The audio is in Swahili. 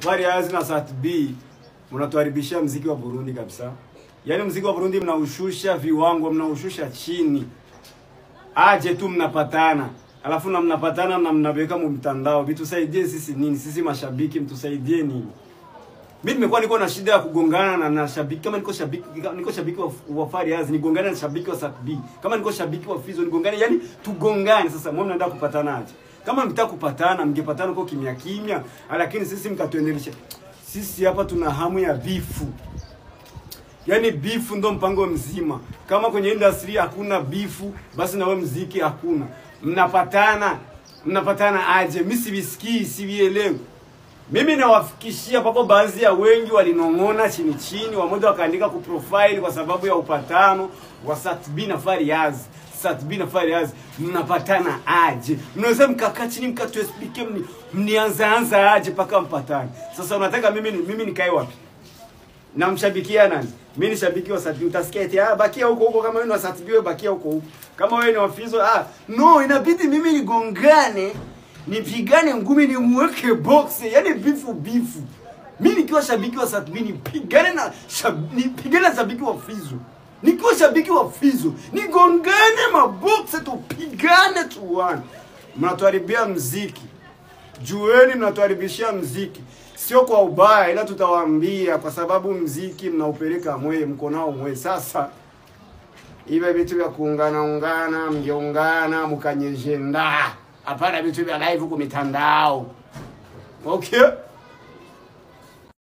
Fariaz na Sat B mnatuharibishia mziki wa Burundi kabisa. Yaani mziki wa Burundi mnaushusha viwango, mnaushusha chini. Aje tu mnapatana. Alafu na mnapatana na mnaweka mu mtandao. Vitusaidie sisi nini? Sisi mashabiki mtusaidie nini? Mimi nimekuwa niko na shida ya kugongana na, na shabiki kama niko shabiki kama niko shabiki wa, wa Fariaz nigongane na shabiki wa Sat B. Kama niko shabiki wa Fizo nigongane, yani tugongane sasa. Mbona mnaenda kupatana aje? Kama mtaka kupatana mngepatana kwa kimya kimya, lakini sisi mkatuendelesha. Sisi hapa tuna hamu ya bifu. Yaani bifu ndo mpango mzima. Kama kwenye industry hakuna bifu, basi na wewe mziki hakuna. Mnapatana, mnapatana aje? Mimi sivisikii, sivielewi. Mimi nawafikishia papo, baadhi ya wengi walinong'ona chini chini, wamoja wakaandika ku profile kwa sababu ya upatano wa Satbi na Fariaz. Satbi na Fariaz mnapatana aje? Mnaweza mkakaa chini mkatuexplike mni, mnianza anza aje mpaka mpatane. Sasa unataka mimi ni- mimi nikae wapi? namshabikia nani? Mimi ni shabiki wa Satbi. Utasikia eti ah, bakia huko huko, kama wewe ni wa Satbi wewe bakia huko huko. Kama wewe ni wa Fizo ah, no, inabidi mimi nigongane, nipigane ngumi, nimweke box, yani bifu bifu. Mimi nikiwa shabiki wa Satbi nipigane na shab, nipigane na shabiki wa Fizo. Nikiwa shabiki wa Fizo, nigongane maboxe, tupigane tuone. Mnatuharibia mziki. Jueni mnatuharibishia mziki, sio kwa ubaya, ila tutawaambia kwa sababu mziki mnaupeleka mwe, mko nao mwe. Sasa ive vitu vya kuungana ungana, mngeungana mkanyejenda, hapana vitu vya live ku mitandao. Okay.